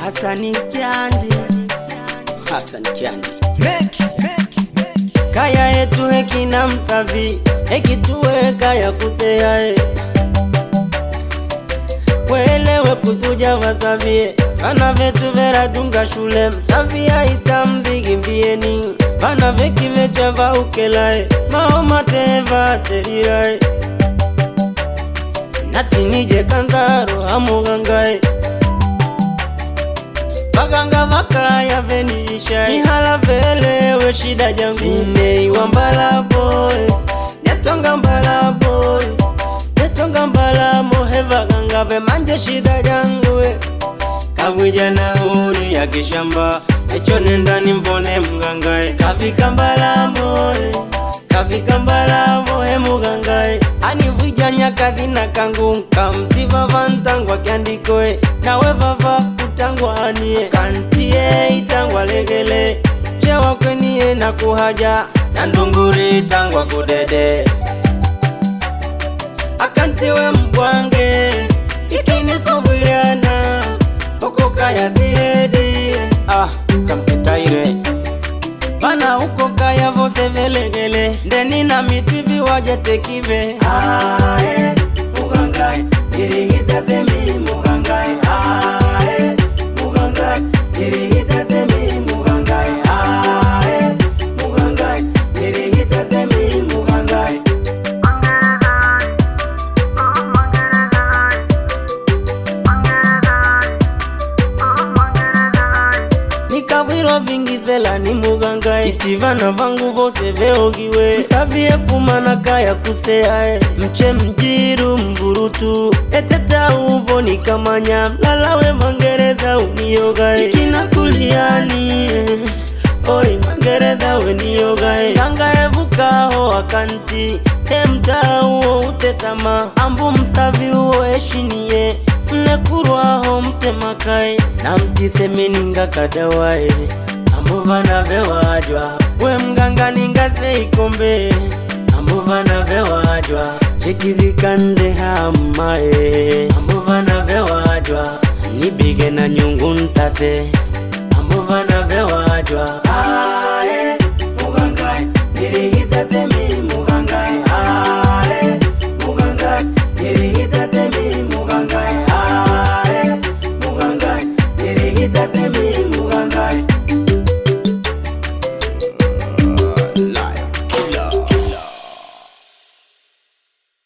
Hasani Kyandi, Hassan Kiandi. kaya yetu hekina mtavi hekituwe kaya kuteae kwelewe kuzuja vasavie vana vetu veradunga shule msavia itamvigimbieni vana vekivecha vaukelae maomatevaterirae natinije kanzaro hamugangae Baganga vakaya venisha Ihala velewe shida jangu Imeiwa mbala boy Netonga mbala boy Netonga mbala mohe vaganga ve manje shida jangu we Kavwija na uri ya kishamba Echo nenda nimvone mgangae Kafika mbala boy Kafika mbala mohe mugangae Anivwija nyakadhi na kangu Kamtiva vantangwa kiandikoe Nawe vava utangwa anie Kantie itangwa legele Chewa kwenie na kuhaja Na ndunguri itangwa kudede Akantiwe mbwange Ikini kovwiriana Oko kaya dhiedi Ah, kamkitaire. Bana uko kaya vose velegele Ndeni na mitivi waje tekive Ae, mugangai Irigita temi mugangai Ae, mugangai Irigita temi mugangai Ae, mugangai Irigita temi mugangai nikavwirwa vingizela ni mugangai itivana vangu vose veogiwe msavie fuma na kaya kuseae mche mjiru mvurutu eteta uvo nikamanya mlalawe mangereza uniogae ikina kuliani oi mangereza weniogae kangaevukaho akanti emtaa uo utetama ambu msavi uo eshinie mnekurwaho mtemakae na mtisemeninga kadawae ambuvana vewajwa we mganga ningase ikombe ambuvana vewajwa chekivikande hamae ambuvana vewajwa nibige na nyungu ntase ambuvana vewajwa ae mugangae nirihitate mi mugangae